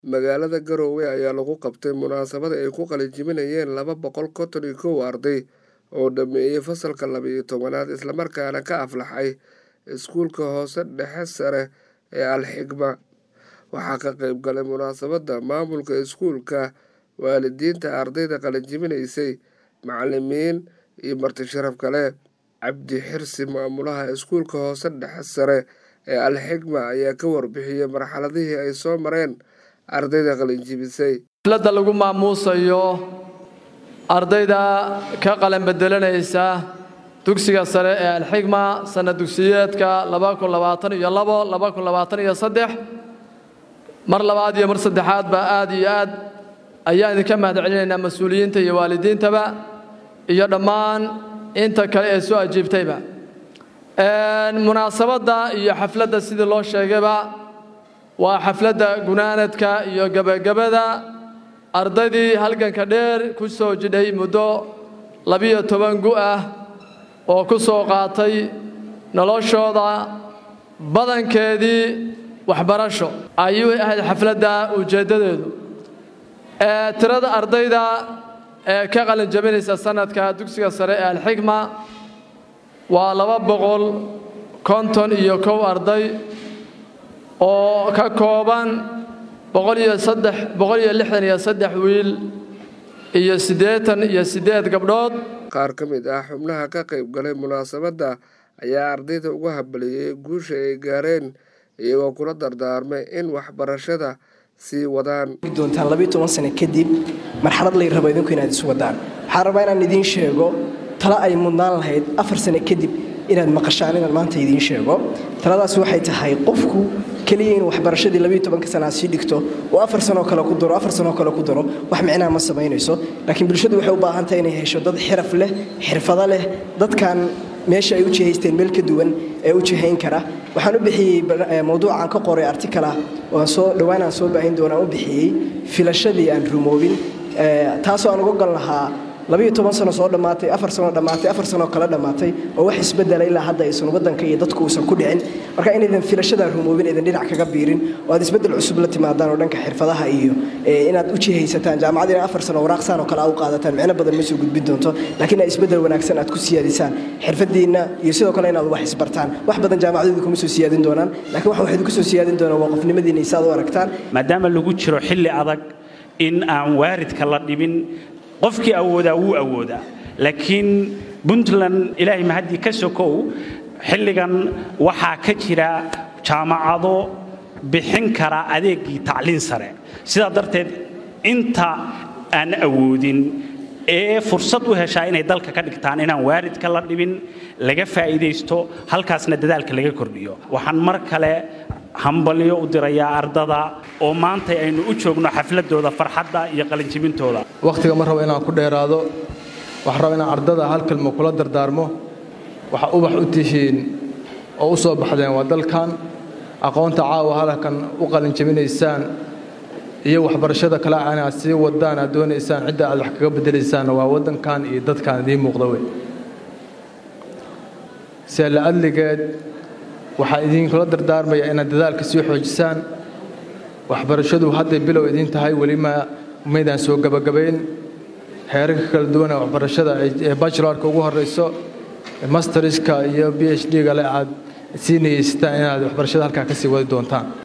magaalada garowe ayaa lagu qabtay munaasabad ay ku qalinjibinayeen laba boqol konton iyo kow arday oo dhameeyey fasalka laba-iyo tobanaad islamarkaana ka aflaxay iskuulka hoose dhexe sare ee alxigma waxaa ka qeyb galay munaasabadda maamulka iskuulka waalidiinta ardayda qalinjibinaysay macalimiin iyo marti sharaf kale cabdi xirsi maamulaha iskuulka hoose dhexe sare ee alxigma ayaa ka warbixiyey marxaladihii ay soo mareen ardayda qalinjibisay xafladda lagu maamuusayo ardayda ka qalan bedelanaysa dugsiga sare ee alxigma sanad dugsiyeedka iyo mar labaad iyo mar saddexaadba aad iyo aad ayaan idinka mahad celinaynaa mas-uuliyiinta iyo waalidiintaba iyo dhammaan inta kale ee soo ajiibtayba munaasabadda iyo xafladda sidii loo sheegayba waa xafladda gunaanadka iyo gebagabada ardaydii halganka dheer ku soo jidhay muddo labiyo toban gu ah oo ku soo qaatay noloshooda badankeedii waxbarasho ayuu ahayd xafladda ujeeddadeedu tirada ardayda ee ka qalin jabinaysa sanadka dugsiga sare ee alxigma waa laba boqol konton iyo kow arday oo ka kooban boqol iyo saddex boqol iyo lixdan iyo saddex wiil iyo siddeetan iyo siddeed gabdhood qaar ka mid ah xubnaha ka qayb galay munaasabadda ayaa ardayda uga habaliyey guusha ay gaareen iyagoo kula dardaarmay in waxbarashada sii wadaan doontaan labiyo toban sano kadib marxalad lay rabo idinku inaad isu wadaan waxaan rabaa inaan idiin sheego tala ay mudnaan lahayd afar sano kadib inaad maqashaan inaan maanta idiin sheego taladaas waxay tahay qofku keliya inuu waxbarashadii labiyo tobanka sanaa sii dhigto oo afar sanoo kale ku daro afar sanoo kale ku daro wax micnaha ma samaynayso laakiin bulshadu waxay u baahan tahay inay hesho dad xiraf leh xirfado leh dadkan meesha ay u jihaysteen meel ka duwan ee u jihayn kara waxaan u bixiyey mawduucaan ka qoray artikal ah oo aan soo dhowaan aan soo baahin doonaan u bixiyey filashadii aan rumoobin taasoo aan uga gal lahaa labiyo toban sano soo dhammaatay afar sano dhammaatay afar sanoo kale dhammaatay oo wax isbedela ilaa hadda aysan waddanka iyo dadku uusan ku dhicin marka inaydan filashadaa rumoobin aydan dhinac kaga biirin oo aad isbeddel cusub la timaadaan oo dhanka xirfadaha iyo inaad u jihaysataan jaamacad inaa afar sano waraaqsaan oo kale aad u qaadataan micno badan ma soo gudbin doonto laakiin inaad isbeddel wanaagsan aad ku siyaadisaan xirfadiinna iyo sidoo kale inaad wax isbartaan wax badan jaamacadoodi kuma soo siyaadin doonaan laakiin wax waxayd ku soo siyaadin doonaan waa qofnimadiina isaad u aragtaan maadaama lagu jiro xilli adag in aan waaridka la dhibin qofkii awoodaa wuu awoodaa laakiin puntland ilaahay mahaddii ka sokow xilligan waxaa ka jira jaamacado bixin kara adeegii tacliin sare sidaa darteed inta aan awoodin ee fursad u heshaa inay dalka ka dhigtaan inaan waaridka la dhibin laga faa'iidaysto halkaasna dadaalka laga kordhiyo waxaan mar kale hambalyo u dirayaa ardada oo maanta aynu u joogno xafladooda farxadda iyo qalinjibintooda wakhtiga ma rabo inaan ku dheeraado waxaan raba inaan ardada hal kelmo kula dardaarmo waxa ubax u tihiin oo u soo baxdeen waa dalkan aqoonta caawa halkan u qalinjabinaysaan iyo waxbarashada kale inaad sii wadaan aad doonaysaan cidda aad wax kaga beddelaysaanna waa waddankan iyo dadkan idiin muuqda wey see la adligeed waxaan idinkula dardaarmaya inaad dadaalka sii xoojisaan waxbarashadu hadday bilow idiin tahay weli ma maydaan soo gabagabayn heerarka kala duwana waxbarashada ee bachelarka ugu horrayso masteriska iyo b h d gale aad sii niyeysataan inaad waxbarashada halkaa ka sii wadi doontaan